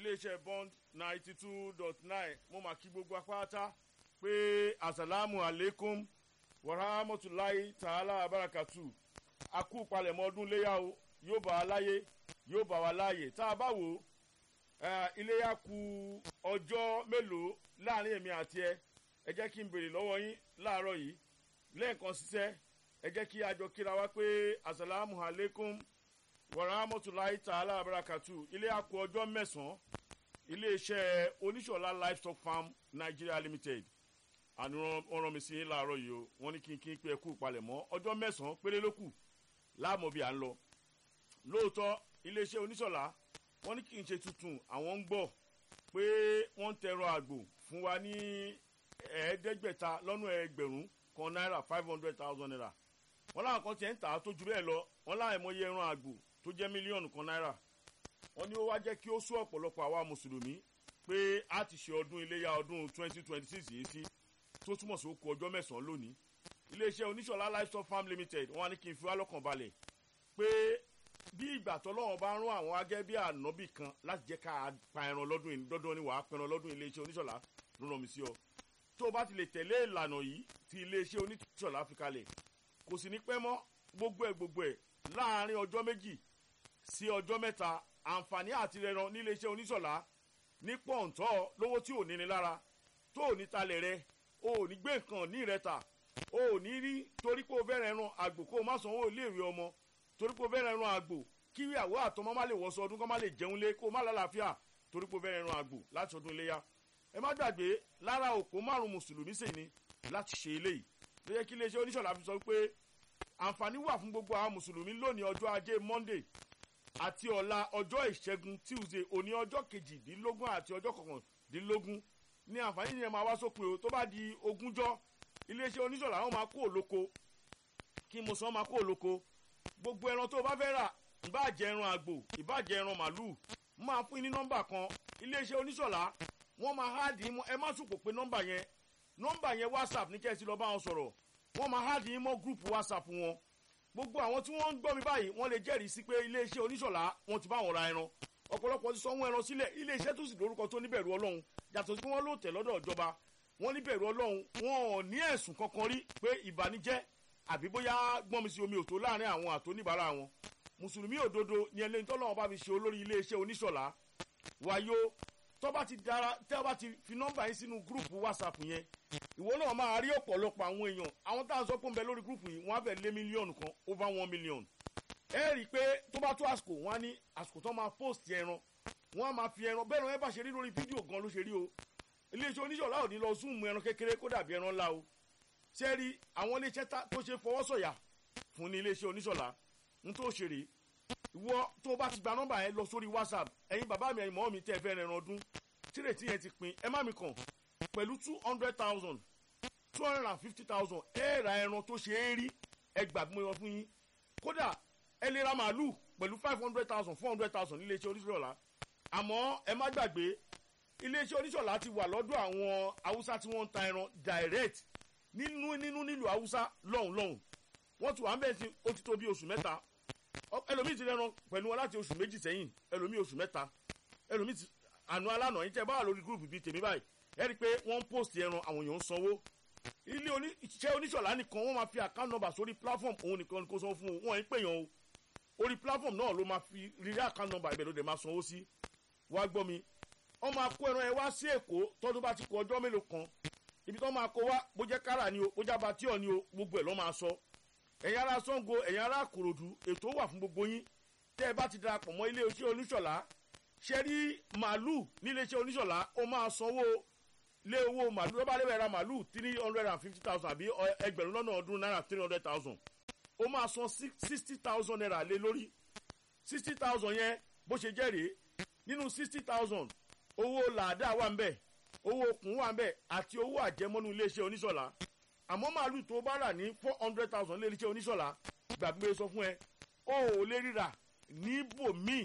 iléeṣẹ́ bond ninety two dot nine mo mà kí gbogbo apáta pé asalaamu aleykum warahmatulahi ta'ala abarakatu akú palẹ̀mọ́ ọdún léyà o yóò bá wa láyé yóò bá wa láàyè tá a bá wò ó iléyà ku ọjọ́ mélòó láàrin èmi àti ẹ ẹ jẹ́ kí n béèrè lọ́wọ́ yín láàárọ̀ yìí lẹ́ẹ̀kan ṣiṣẹ́ ẹ jẹ́ kí a jọ kíra wá pé asalaamu aleykum warahmatulahi ta'ala abarakatu iléyà ku ọjọ́ mẹ́sàn-án iléeṣẹ́ oníṣọ̀lá livestock farm nigeria limited àni wọn rán mi sí láàárọ̀ yìí o wọ́n ní kí n kí n pé ẹkú palẹ̀mọ́ ọjọ́ mẹ́sàn-án péré ló kù láàmú bí à ń lọ lóòótọ́ iléeṣẹ́ oníṣọ̀lá wọ́n ní kí n ṣe tuntun àwọn ń gbọ́ pé wọ́n ń tẹ̀rọ àgbò fún wa ní ẹ̀ẹ́dẹ́gbẹ̀ta lọ́nà ẹgbẹ̀rún kan náírà five hundred thousand naira wọ́n láwọn kan tiẹ̀ ń tà á tó ju bẹ́ẹ̀ lọ wọ́n láwọn ẹ̀mọye ẹran àgbò tó jẹ́ mílíọ̀nù kan náírà wọ́n ní ó wá jẹ́ kí ó sún ọ̀pọ̀lọpọ̀ àwa mùsùlùmí pé a ti ṣe ọdún iléyà ọdún twenty twenty six yìí sí tó túmọ̀ sí oko ọjọ́ mẹ́sàn-án lónìí iléeṣẹ́ oníṣọ̀lá livestock farm limited wọ́n á ní kí n fi wá lọ́kàn balẹ̀ pé bí ìgbà tọ́lọ́wọ́n bá rún àwọn agẹ́ bí ànábì kan láti jẹ́ ká pa ẹran lọ́dún yìí dandan ni wàá pẹran lọ́dún iléeṣẹ́ oníṣọ̀lá ló ràn mí sí ọ tó o bá ti lè tẹ̀lé ìlànà yìí tí iléeṣẹ́ oníṣọ̀lá fi kalẹ̀ kò sì ní pẹ́ mọ́ gbogbo ẹ̀ gbogbo ẹ̀ láàárín ọjọ́ méjì sí ọjọ́ mẹ́ta àǹfààní àti rẹran níléeṣẹ́ oníṣọ̀lá ní pọ̀ǹtọ́ lówó tí ò níni lára tó ò ní talẹ̀ rẹ o ò ní gbé nǹkan ní ìrẹta o ò ní rí torí pé o fẹ́ rẹran àgbò kó o má sanwó iléèwé ọmọ torí pé o fẹ́ rẹran àgbò kí ìyàwó àtọmọ má lè wọṣọ ọdún kó má lè jẹun lé kó o má lálàáfíà torí pé o fẹ́ rẹran àgbò láti ọdún iléyà ẹ má gbàgbé lára òpó márùn mùsùlùmí sì ni láti ṣe eléyìí ló yẹ kí iléeṣẹ́ oníṣọ̀lá fi sọ pé àǹfààní wà fún gbogbo àwọn mùsùlùmí lónìí ọjọ́ ajé monday àti ọ̀la ọjọ́ ìṣẹ́gun tuesday òní ọjọ́ kejìdínlógún àti ọjọ́ kọkàndínlógún ní àǹfààní yẹn máa wá sópin o tó bá di ogúnjọ́ iléeṣẹ́ oníṣọ̀lá wọn máa kó òlóko kí mo sọ máa kó òlóko gbogbo ẹran tó o bá fẹ́ rà ìbáàjẹ́ ẹran àgbò ìbáàjẹ́ ẹran màlúù máa fún yín ní nọ́mbà kan iléeṣẹ́ oníṣọ̀lá wọ́n máa háàdì yín mọ́ ẹ má sùpò pé nọ́mbà yẹn nọ́mbà yẹn whatsapp ní kẹ́sì lọ́ọ́ bá wọn sọ̀rọ̀ wọ́n máa háàdì yín mọ́ gúrùpù whatsapp wọn gbogbo àwọn tí wọ́n ń gbọ́ mi báyìí wọ́n lè jẹ́rìí sí pé iléeṣẹ́ oníṣọ̀lá wọn ti bá wọn ra ẹran ọ̀pọ̀lọpọ̀ ti sanwó ẹran sílẹ̀ iléeṣẹ́ tó sì lórúkọ tó níbẹ̀rù ọlọ́run yàtọ̀ sí pé wọ́n lò tẹ̀ lọ́dọ̀ ìjọba wọ́n níbẹ̀rù ọlọ́run wọn ò ní ẹ̀sùn kankan rí pé ìbànújẹ́ àbí bóyá gbọ́n mi sí omi òtó láàrin àwọn àtóníbàárà wọn mùsùlùmí òdodo ni ẹlẹ́ni tọ́lọ́wọ́n bá fi ṣe olórí iléeṣẹ́ oníṣọ̀lá wáyó tọ́ba ti dára tẹ́ba ti fi nọ́mbà yín sínú gúrùpù whatsapp yẹn ìwọ náà máa rí ọ̀pọ̀lọpọ̀ àwọn èèyàn àwọn tá à ń sọ pé ń bẹ lórí gúrùpù yìí wọ́n á fẹ́ lé mílíọ̀nù kan over one million ẹ rí i pé tó bá tó àsìkò wọn á ní àsìkò tó máa post ẹran wọn á máa fi ẹran bẹ́ẹ̀ náà ẹ bá ṣe rí lórí fídíò gan ló ṣe rí o iléeṣẹ́ oníṣọ̀lá ò ní lọ zoom ẹran kékeré kó dàbí ẹran ńlá o ṣé rí àwọn iléeṣẹ́ tó ṣe fọwọ́sọ̀yà fún ní iléeṣẹ́ oníṣọ̀lá ń tó ṣe rèé ìwọ tó bá ti gba nọ́mbà yẹn lọ sórí whatsapp ẹ̀yin bàbá mi ẹ̀yin mọ́ mi tẹ́ ẹ fẹ́ rẹran ọdún tírètí yẹn ti pin ẹ má mi kàn pẹ̀lú two hundred thousand two hundred and fifty thousand ẹ ra ẹran tó ṣe é rí ẹ gbà bí mo yọ fún yín kódà ẹ lè ra màálù pẹ̀lú five hundred thousand four hundred thousand nílé iṣẹ́ oníṣọ̀lá àmọ́ ẹ má gbàgbé iléeṣẹ́ oníṣọ̀lá ti wà lọ́dọ̀ àwọn haúsá tí wọ́n ń ta ẹran direct nínú nínú nílùú haúsá lọ́hùn lọ́hùn wọ́n ti wà ń bẹ̀ sí ó ti tó bí oṣù mẹ́ta ẹlòmíì ti rẹran pẹ̀lú wọn láti oṣù méjì sẹ́yìn ẹlòmíì oṣù mẹ́ta ẹlòmíì ti àná alánà yín tẹ́ bá wà lórí gúrùpù bíi tèmi báyìí ẹ rí i pé wọ́n ń post ẹran àwọn èèyàn ń sanwó ilé iṣẹ́ oníṣọ̀lá nìkan wọ́n máa fi account number sórí platform òun nìkan kó sanwó fún wọn yín pèèyàn o orí platform náà ló máa fi rírí account number ibẹ̀ ló dẹ̀ máa sanwó sí wá gbọ́ mi wọ́n máa kó ẹran ẹ wá sí èkó tọ́dún bá ti kó ọjọ́ mélòó kan ibi tó máa kó wá bó jẹ́ kára ni o bó jẹ́ abatíọ̀ ni o gbogbo ẹ̀ lọ́ máa sọ ẹ̀yin ará sango ẹ̀yin ará kòròdú ètò wà fún gbogbo yín tẹ́ ẹ bá ti darapọ̀ mọ́ ilé iṣẹ́ oníṣọ̀lá ṣe rí màálù nílé iṣẹ́ oníṣọ̀lá ó máa sanwó lé owó màálù ló bá lè ra màálù three hundred and fifty thousand àbí ẹgbẹ̀rún lọ́nà ọdún náírà three hundred thousand ó máa san sixty thousand naira lé lórí sixty thousand yẹn bó ṣe jẹ́ rèé nínú sixty thousand owó làádá wà ń bẹ̀ owó okùn wà ń bẹ̀ àti owó àjẹmọ́nú ilé iṣẹ́ oníṣọ̀lá àmọ́ màálù tó bá rà ní four hundred thousand lé iṣẹ́ oníṣọ̀lá gbàgbé sọ fún ẹ o ò lè ríra níbòmíì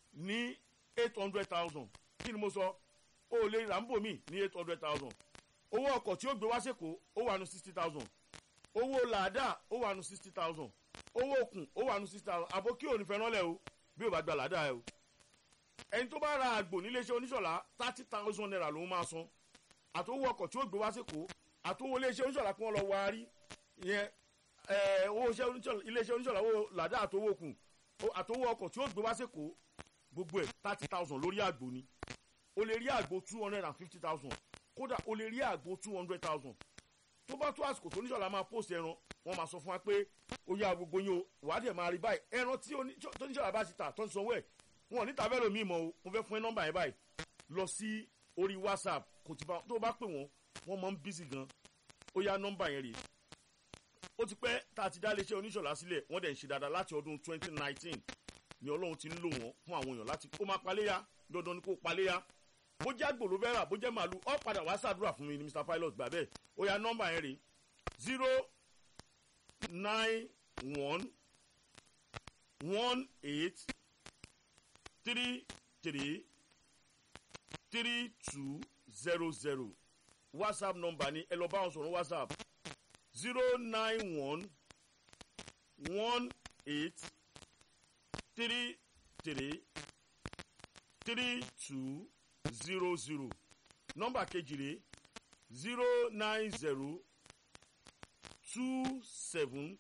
ní eight hundred thousand kí ni mo sọ o ò lè ríra níbòmíì ní eight hundred thousand owó ọkọ̀ tí ó gbé wá sẹ́kọ̀ọ́ ó wà nù sixty thousand owó làádá ó wà nù sixty thousand owó okùn ó wà nù sixty thousand àbó kí òní fẹ́ràn lẹ̀ o bí o bá gba làádá ẹ o ẹni tó bá ra àgbò níléeṣẹ́ oníṣọ̀lá thirty thousand naira ló máa san àtòwò ọkọ̀ tí ó gbé wá sèkó àtòwò iléeṣẹ́ oníṣọ̀lá kí wọ́n lọ wárí ìyẹn owó iléeṣẹ́ oníṣọ̀lá owó làdá àtòwò kù àtòwò ọkọ̀ tí ó gbé wá sèkó gbogbo ẹ̀ thirty thousand lórí àgbò ni o lè rí àgbò two hundred and fifty thousand kódà o lè rí àgbò two hundred thousand tó bá tó àsìkò tó oníṣọ̀lá máa post ẹran wọ́n máa sọ fún wa pé ó yá gbogbo yín o wàá dẹ̀ máa rí báyìí ẹran tí oníṣọ̀lá bá ti tà tó ń sanwó ẹ̀ wọn ò ní tàbẹ́ lómi mọ́ o mo fẹ́ fún ẹ nọ́mbà yẹn báyìí lọ sí orí whatsapp kò tí bá tó bá pè wọ́n wọ́n máa ń bísí gan ó yá nọ́mbà yẹn rèé ó ti pẹ́ tá a ti dá iléeṣẹ́ oníṣọ̀lá sílẹ̀ wọ́n dẹ̀ ń ṣe dáadáa láti ọdún twenty nineteen ni ọlọ́run ti ń lò wọ́n fún àwọn èèyàn láti kó máa paléyà dandan ni kó paléyà bó jẹ́ àgbò ló fẹ́ rà bó jẹ́ màálù ọ́ padà wá ṣàdúrà fún mi ní mr pilot gbà bẹ́ẹ̀ ó yá nọ́mbà yẹn rèé zero nine one one eight three three three two zero zero whatsapp number ni ẹ lọ bá wọn sọ̀rọ̀ whatsapp zero nine one one eight three three three two zero zero nọ́mbà kejì rẹ̀ zero nine zero two seven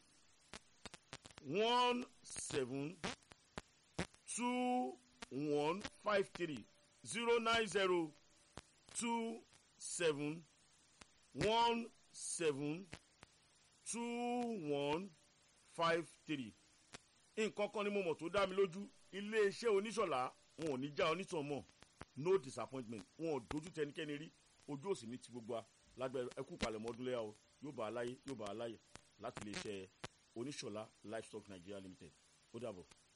one seven two one five three zero nine zero two seven one seven two one five three nǹkan kan ni mo mọ̀ tó dá mi lójú iléeṣẹ́ oníṣọ̀lá wọn ò ní já onítàn mọ̀ no disappointment wọn ò dojú tẹnikẹ́ni rí ojú òsì ní ti gbogbo wa lágbẹ́ ẹkú palẹ̀mọ́ ọdún lẹ́yà o yóò bá a láyé yóò bá a láyè láti iléeṣẹ́ oníṣọ̀lá livestock nigeria limited ó dàbọ̀.